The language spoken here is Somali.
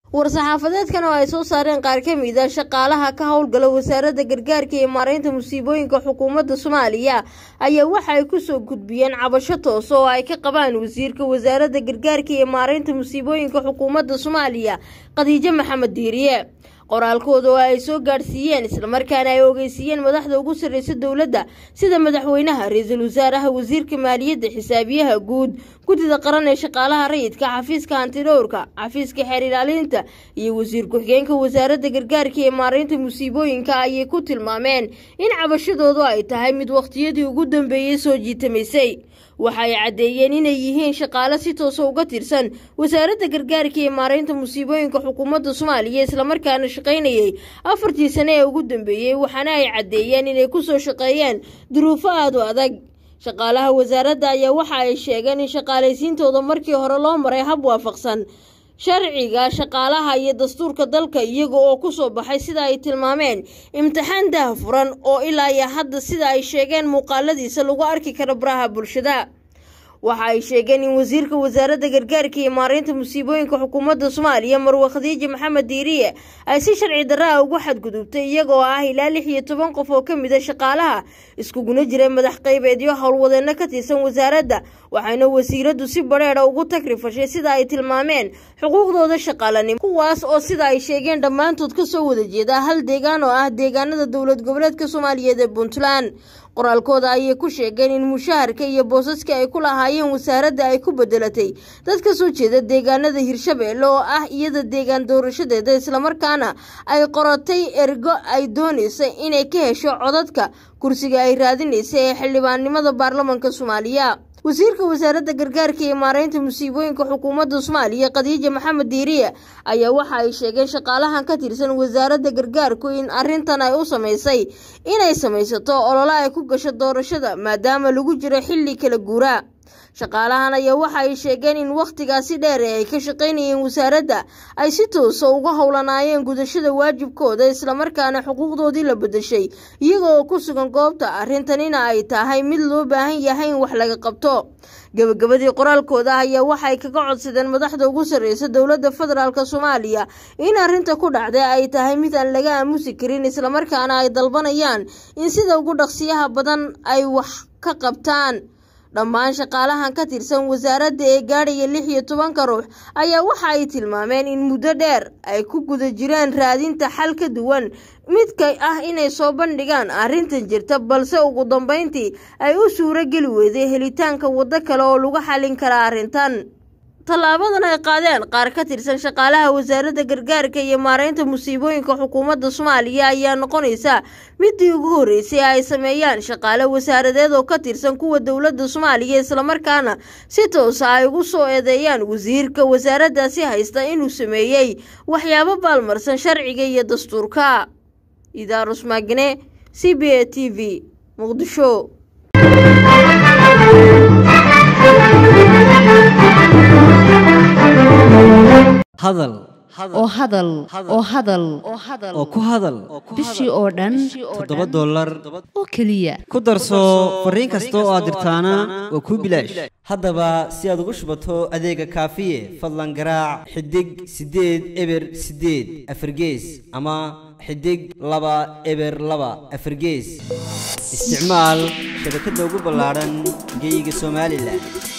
war-saxaafadeedkan oo ay soo saareen qaar ka mid a shaqaalaha ka howlgala wasaaradda gargaarka iyo maareynta musiibooyinka xukuumadda soomaaliya ayaa waxa ay kusoo gudbiyeen cabasho toos oo ay ka qabaan wasiirka wasaaradda gargaarka iyo maareynta musiibooyinka xukuumadda soomaaliya khadiijo maxamed diiriye qoraalkooda oo ay soo gaadhsiiyeen islamarkaana ay ogeysiiyeen madaxda ugu sarreysa dowladda sida madaxweynaha ra-iisul wasaaraha wasiirka maaliyadda xisaabiyaha guud guddida qaran ee shaqaalaha rayidka xafiiska hantidhowrka xafiiska xeer ilaalinta iyo wasiir ku-xigeenka wasaaradda gargaarka ee maareynta musiibooyinka ayay ku tilmaameen in cabashadoodu ay tahay mid wakhtiyadii ugu dambeeyey soo jiitamaysay waxa ay caddeeyeen inay yihiin shaqaale si toosa uga tirsan wasaaradda gargaarka iyo maareynta musiibooyinka xukuumadda soomaaliya islamarkaana shaqaynayay afartii sane ee ugu dambeeyey waxaana ay caddeeyeen inay kusoo shaqeeyeen duruufo aada u adag shaqaalaha wasaaradda ayaa waxa ay sheegeen in shaqaalaysiintooda markii hore loo maray hab waafaqsan sharciga shaqaalaha iyo dastuurka dalka iyaga oo kusoo baxay sida ay tilmaameen imtixaan daha furan oo ilaa iyo hadda sida ay sheegeen muuqaaladiisa lagu arki karo baraha bulshada waxa ay sheegeen in wasiirka wasaaradda gargaarka iyo maareynta musiibooyinka xukuumadda soomaaliya marwe khadiija maxamed diiriye ay si sharci darra ugu xadgudubtay iyagoo ah ilaa lix iyo toban qof oo ka mid a shaqaalaha iskuguna jira madax qaybeedyo howlwadeenno ka tirsan wasaaradda waxayna wasiiraddu si badheedha ugu tagrifashay sida ay tilmaameen xuquuqdooda shaqaalanimo kuwaas oo sida ay sheegeen dhammaantood kasoo wada jeeda hal deegaan oo ah deegaanada dowlad goboleedka soomaaliyeed ee puntland qoraalkooda ayay ku sheegeen in mushaharka iyo boosaska ay ku lahaayeen wasaaradda ay ku bedelatay dad ka soo jeeda deegaanada hirshabeelle oo ah iyada deegaan doorashadeeda islamarkaana ay qoratay ergo ay doonaysa inay ka hesho codadka kursiga ay raadinaysa ee xildhibaannimada baarlamanka soomaaliya wasiirka wasaaradda gargaarka iyo maareynta musiibooyinka xukuumadda soomaaliya khadiija maxamed diiriye ayaa waxa ay sheegeen shaqaalahan ka tirsan wasaaradda gargaarku in arrintan ay u samaysay inay samaysato olole ay ku gasho doorashada maadaama lagu jiro xilli kala guura shaqaalahan ayaa waxa ay sheegeen in wakhtigaasi dheer ee ay ka shaqaynayeen wasaaradda ay si toosa uga howlanaayeen gudashada waajibkooda islamarkaana xuquuqdoodii la bedeshay iyaga oo ku sugan goobta arrintanina ay tahay mid loo baahan yahay in wax laga qabto gabagabadii qoraalkooda ayaa waxay kaga codsadeen madaxda ugu sarreysa dowladda federaalk soomaaliya in arrinta ku dhacday ay tahay mid aan laga aamusi karin islamarkaana ay dalbanayaan in sida ugu dhaqsiyaha badan ay wax ka qabtaan dhammaan shaqaalahan ka tirsan wasaaradda ee gaadhaya lix iyo tobanka ruux ayaa waxa ay tilmaameen in muddo dheer ay ku guda jireen raadinta xal ka duwan midka ah inay soo bandhigaan arrintan jirta balse ugu dambeyntii ay u suuro geli weyday helitaanka waddo kale oo lagu xallin kara arrintan tallaabadan ay qaadeen qaar ka tirsan shaqaalaha wasaaradda gargaarka iyo maareynta musiibooyinka xukuumadda soomaaliya ayaa noqonaysa midii ugu horreysay ay sameeyaan shaqaale wasaaradeed oo ka tirsan kuwa dowladda soomaaliya islamarkaana si toosa ay ugu soo eedeeyaan wasiirka wasaaraddaasi haysta inuu sameeyey waxyaabo baalmarsan sharciga iyo dastuurka idaarus maagne c b a t v muqdisho hadal oo hadal oo hadal oo ku hadal bishii oo dhan toddoba dollar oo keliya ku darso fariin kasta oo aad dirtaana waa kuu bilaash haddaba si aad ugu shubato adeega kaafiye fadlan garaac xidig siddeed eber siddeed afargees ama xidig laba eber laba afargees isticmaal shabakadda ugu ballaadhan geyga somalilan